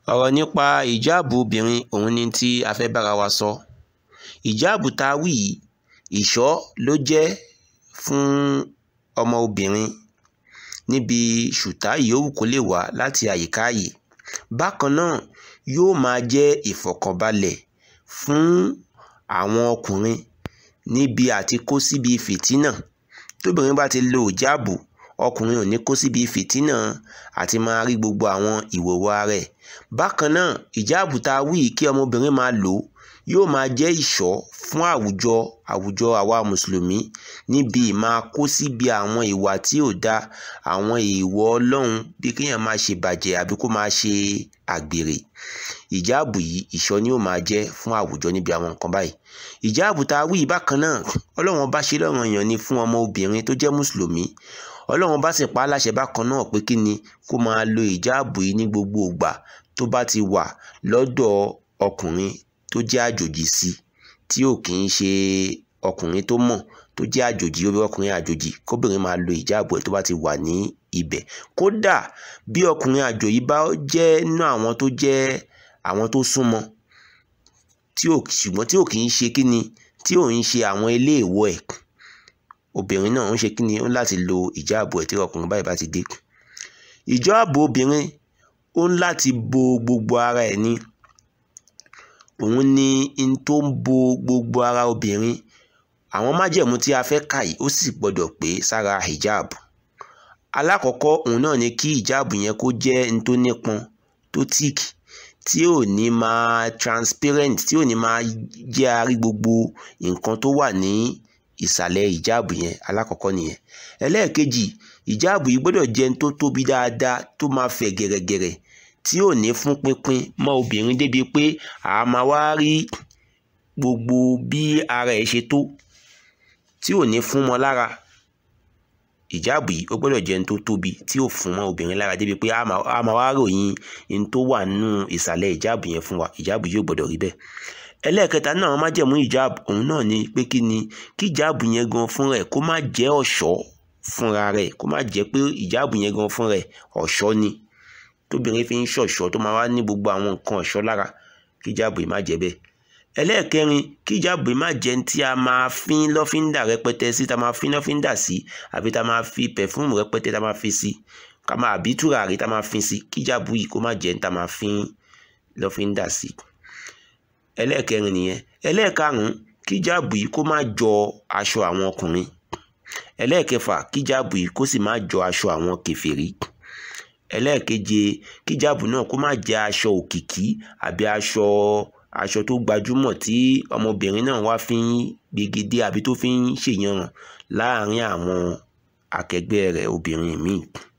ọ̀rọ̀ nípa ìjáàbù obìnrin òun ni tí a fẹ́ bára wa sọ ìjáàbù tá a wí yìí ìṣọ́ ló jẹ́ fún ọmọ obìnrin níbi ṣùtá ìyówù kó lè wá láti àyíká yìí bákan náà yóò máa jẹ́ ìfọ̀kànbalẹ̀ fún àwọn ọkùnrin níbi àti kó síbi fìtínà tóbìnrin bá ti lo ìjáàbù ọkùnrin ò ní kó síbi fìtínà àti máa rí gbogbo àwọn ìwòwò ara ẹ̀ bákan náà ìjáàbù tá a wí kí ọmọbìnrin máa lò ó yóò máa jẹ́ ìṣọ́ fún àwùjọ àwùjọ àwa mùsùlùmí níbi máa kó síbi àwọn ìwà tí ò da àwọn èèwọ̀ ọlọ́run bí kéèyàn máa ṣe bàjẹ́ àbí kó máa ṣe àgbèrè ìjáàbù yìí ìṣọ́ ni yóò máa jẹ́ fún àwùjọ níbi àwọn nǹkan báyìí ìjáàbù tá a wí bákan náà ọlọ́run bá ṣe lọ́rùn èèyàn ni fún ọmọ obìnrin tó jẹ́ mùsùlùmí ọlọ́run bá sì pa á láṣẹ bákan náà pé kí ni kó máa lo ìjáàbù yìí ní gbogbo ìgbà tó bá ti wà lọ́dọ̀ ọkùnrin tó jẹ́ àjòjì sí tí ò kì í ṣe ọkùnrin tó mọ̀ tó jẹ́ àjòjì ó bí ọkùnrin àjòjì kóbìnrin máa lo ìjáàbù ẹ̀ tó bá ti wà ní ibẹ̀ kódà bí ọkùnrin àjòjì bá jẹ́ nínú àwọn tó jẹ́ àwọn tó súnmọ́ tí ò ṣùgbọ́n tí ò kì í ṣe kí ni tí ò ń ṣe àwọn iléèwọ̀ ẹ̀ obìnrin náà ń ṣe kí ni ó ń láti lo ìjáàbù ẹ̀ tí ọkùnrin báyìí bá ti dé ìjáàbù obìnrin ó ń láti bo gbogbo ara ẹ̀ ni òun ni n tó ń bo gbogbo ara obìnrin àwọn májẹ̀mú tí a fẹ́ kà yìí ó sì gbọ́dọ̀ pé sára hijab alákọ̀ọ́kọ́ òun náà ni kí hijab yẹn kó jẹ́ n tó nípọn tó tíìkì tí ò ní máa transparent tí ò ní máa jẹ́ arí gbogbo nǹkan tó wà ní ìsàlẹ̀ ìjáàbù yẹn alákọ̀ọ́kọ́ nìyẹn ẹlẹ́ẹ̀kejì ìjáàbù yìí gbọ́dọ̀ jẹ́ n tó tóbi dáadáa tó máa fẹ̀ gẹ̀rẹ̀gẹ̀rẹ̀ tí ò ní fún pínpín mọ́ obìnrin débi pé a máa wá rí gbogbo bí ara ẹ̀ ṣe tó tí ò ní fún mọ́ lára ìjáàbù yìí ó gbọ́dọ̀ jẹ́ n tó tóbi tí ò fún mọ́ obìnrin lára débi pé a máa wá ròyìn n tó wà nínú ìsàlẹ̀ ìjáàbù yẹn fún wa ìjáàbù yìí ò gbọ́dọ̀ rí bẹ́ẹ̀ ẹlẹ́ẹ̀kẹta náà wọ́n má jẹ̀mú ìjáàbù òun náà ni pé kí ni kí ìjáàbù yẹn gan fún rẹ̀ kó má jẹ́ ọ̀ṣọ́ fúnra rẹ̀ kó má jẹ́ pé ìjáàbù yẹn gan fún rẹ̀ ọ̀ṣọ́ ni tóbìnrin fi ń ṣọ̀ṣọ́ tó máa wá ní gbogbo àwọn nǹkan ọ̀ṣọ́ lára kí ìjáàbù yìí má jẹ́ bẹ́ẹ̀ ẹlẹ́ẹ̀kẹrin kí ìjáàbù yìí má jẹ́ tí a máa fín lọ́fíńdà rẹpẹtẹ sí tá a máa fín lọ́fíńdà sí àbí tá a máa fi pẹ̀fúmù rẹpẹtẹ tá a máa fi sí ká máa àbí tùràrí tá a máa fín sí kí ìjáàbù yìí kó má jẹ́ tá a máa fín lọ́fíńdà sí ẹlẹ́ẹ̀kẹrin nìyẹn ẹlẹ́ẹ̀karùn-ún kí ìjáàbù yìí kó má jọ aṣọ àwọn ọkùnrin ẹlẹ́ẹ̀kẹfà kí ìjáàbù yìí kó sì má jọ aṣọ àwọn kèfèrí ẹlẹ́ẹ̀keje kí ìjáàbù náà kó má jẹ́ aṣọ òkìkí àbí aṣọ aṣọ tó gbajúmọ̀ tí ọmọbìnrin náà wá fi ń gbegedé àbí tó fi ń ṣèyànràn láàrin àwọn akẹgbẹ́ rẹ̀ obìnrin míì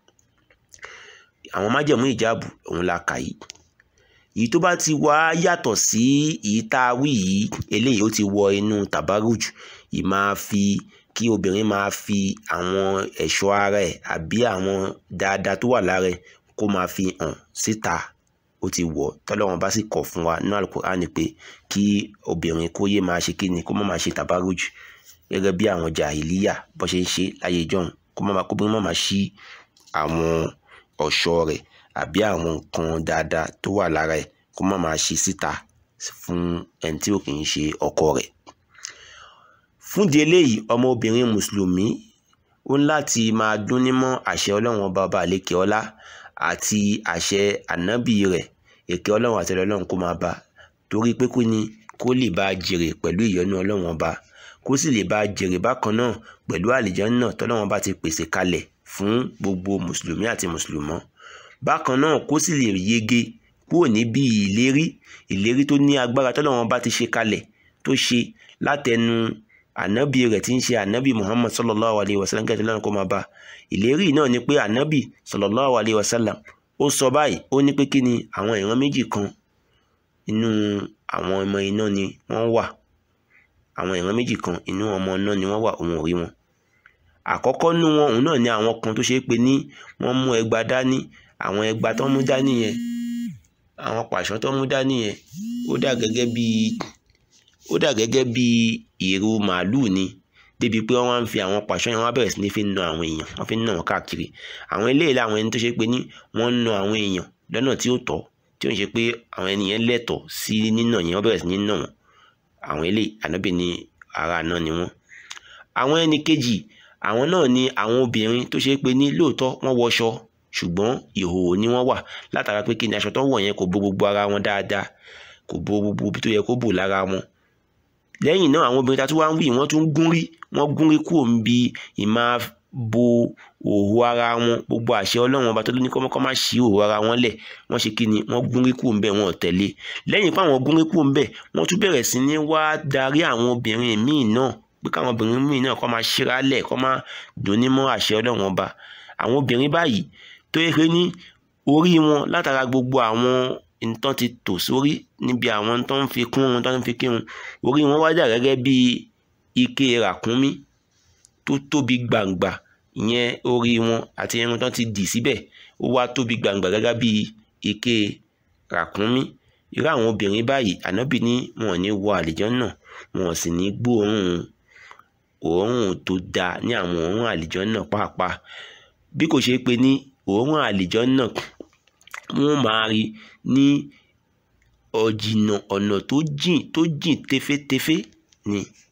àwọn májẹ̀mú ìjáàbù òun la kà yìí èyí tó bá ti wá yàtọ̀ sí èyí tá a wí yìí eléyìí ó ti wọ inú tabaruj yìí máa fi kí obìnrin máa fi àwọn ẹ̀ṣọ́ ara ẹ̀ àbí àwọn dáadáa tó wà lára ẹ̀ kó máa fi hàn síta ó ti wọ̀ tọ́lọ́wọ́n bá sì kọ̀ fún wa nínú alukur'ani pé kí obìnrin kó yé máa ṣe kíni kó má máa ṣe tabaruj gẹ́gẹ́ bí àwọn jàhílíyà bó ṣe ń ṣe láyé ìjọ́un kó má kóbìnrin má máa ṣí àwọn ọ̀ṣọ́ rẹ̀ àbí àwọn nǹkan dáadáa tó wà lára ẹ̀ kó má máa ṣe síta fún ẹni tí ò kì í ṣe ọkọ rẹ̀ fúndì eléyìí ọmọbìnrin mùsùlùmí ó ń láti máa dún nímọ̀ àṣẹ ọlọ́run ọba ọba àlékè ọlá àti àṣẹ ànábì rẹ̀ èké ọlọ́run àti ọlọ́run kó máa bá torí pé kó ni kó lè bá a jèrè pẹ̀lú ìyọ́nú ọlọ́run ọba kó sì lè bá a jèrè bákan náà pẹ̀lú àlìjánnà tọ́lọ́run ọba ti pèsè kalẹ̀ fún gbogbo mùsùlùmí àti mùsùlùmọ́ bákan náà kó sì lè yege kúrò níbi ìlérí ìlérí tó ní agbára tọ́lọ́run ọba ti ṣe kalẹ̀ tó ṣe látẹnu ànábì rẹ̀ tí ń ṣe ànábì muhammad sallallahu alayhi wa sallam kẹ́tẹ́ lọ́nà kó máa bá ìlérí náà ni pé ànábì sallallahu alayhi wa sallam ó sọ báyìí ó ní pé kí ni àwọn ìran méjì kan inú àwọn ọmọ iná ni wọ́n wà àwọn ìran méjì kan inú ọmọ iná ni wọ́n wà òun ò rí wọn àkọ́kọ́ nú wọn òun náà ni àwọn kan tó ṣe é pé ní wọ́n mú ẹgba dání àwọn ẹgba tó mú dání yẹn àwọn pàṣọ tó mú dání yẹn ó dà gẹ́gẹ́ bíi ó dà gẹ́gẹ́ bí ìrù màálùú ni débi pé wọ́n wá ń fi àwọn pàṣọ yẹn wọ́n á bẹ̀rẹ̀ sí ní fi na àwọn èèyàn wọ́n fi ń nà wọ́n káàkiri àwọn eléyìí làwọn ẹni tó ṣe pé ní wọ́n ń na àwọn èèyàn lọ́nà tí ó tọ́ tí ó ń ṣe pé àwọn ènìyàn lẹ́tọ̀ọ́ sí nínà yẹn wọ́n bẹ̀rẹ̀ sí ní nà wọ́n àwọn eléyìí ànábì ní ara àná ni wọ́n àwọn ẹni kejì àwọn náà ni àwọn obìnrin tó ṣe pé ní lóòótọ́ wọ́n wọṣọ ṣùgbọ́n ìhòòhò ni wọ́n wà látara pé kí ni aṣọ tó wọ̀ yẹn kò bo gbogbo ara wọn dáadáa kò bo gbogbo ibi tó yẹ kó bò lára wọn lẹ́yìn náà àwọn obìnrin ta tún wá ń wí wọ́n tún gún rí wọ́n gún rí kúrò níbi ìmá bo òhò ara wọn gbogbo àṣẹ ọlọ́run ọba tó ní kọ́ má ṣí òhò ara wọn lẹ̀ wọ́n ṣe kí ni wọ́n gún rí kúrò ńbẹ̀ wọn ò tẹ̀lé lẹ́yìn pé àwọn gún rí kúrò ńbẹ̀ wọ́n tún bẹ̀rẹ̀ sí ní wá darí àwọn obìnrin míì náà pé káwọn obìnrin míì náà kọ́ máa ṣíra lẹ̀ kọ́ máa dùn ní mọ́ àṣẹ ọlọ́run ọba àwọn obìnrin báyìí tó yẹ pé ní orí wọn látara gbogbo àwọn nǹkan ti tò sórí níbi àwọn tó ń fi kún wọn tó ń fi kírun orí wọn wá dà gẹ́gẹ́ bí ike ràkúnmí tó tóbi gbàǹgbà ìyẹn orí wọn àti irun tó ti dì síbẹ̀ ó wá tóbi gbàǹgbà gẹ́gẹ́ bí ike ràkúnmí irú àwọn obìnrin báyìí ànábì ní wọn ò ní wọ àlìjọ́nà wọn ò sì ní gbóòórùn òórùn tó dáa ní àwọn òórùn àlìjọ́nà pàápàá bí kò ṣe pé ní òórùn àlìjọ́nà wọ́n máa rí ní ọ̀jìnà ọ̀nà tó jìn tó jìn tefétefé ni